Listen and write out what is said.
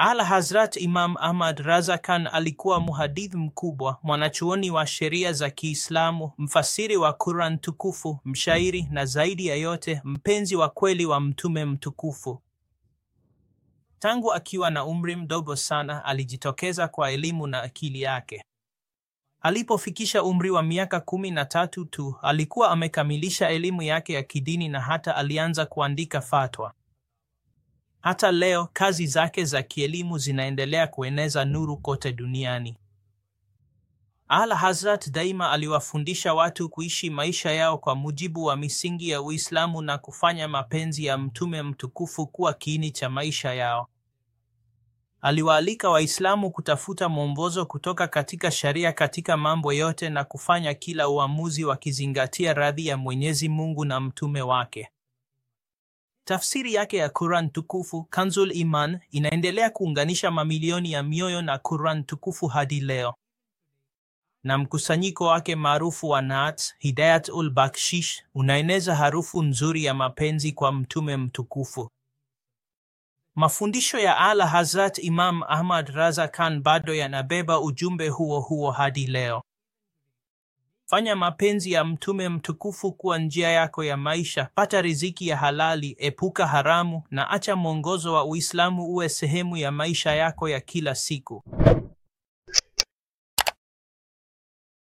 Ala Hazrat Imam Ahmad Raza Khan alikuwa muhadith mkubwa, mwanachuoni wa sheria za Kiislamu, mfasiri wa Quran tukufu, mshairi na zaidi ya yote mpenzi wa kweli wa Mtume mtukufu. Tangu akiwa na umri mdogo sana alijitokeza kwa elimu na akili yake. Alipofikisha umri wa miaka kumi na tatu tu alikuwa amekamilisha elimu yake ya kidini na hata alianza kuandika fatwa. Hata leo kazi zake za kielimu zinaendelea kueneza nuru kote duniani. Ala Hazrat daima aliwafundisha watu kuishi maisha yao kwa mujibu wa misingi ya Uislamu na kufanya mapenzi ya Mtume mtukufu kuwa kiini cha maisha yao. Aliwaalika Waislamu kutafuta mwongozo kutoka katika sharia katika mambo yote na kufanya kila uamuzi wakizingatia radhi ya Mwenyezi Mungu na mtume wake. Tafsiri yake ya Quran tukufu Kanzul Iman inaendelea kuunganisha mamilioni ya mioyo na Quran tukufu hadi leo, na mkusanyiko wake maarufu wa Naat Hidayat ul Bakshish unaeneza harufu nzuri ya mapenzi kwa mtume mtukufu. Mafundisho ya Ala Hazrat Imam Ahmad Raza Khan bado yanabeba ujumbe huo huo hadi leo. Fanya mapenzi ya mtume mtukufu kuwa njia yako ya maisha, pata riziki ya halali, epuka haramu na acha mwongozo wa Uislamu uwe sehemu ya maisha yako ya kila siku.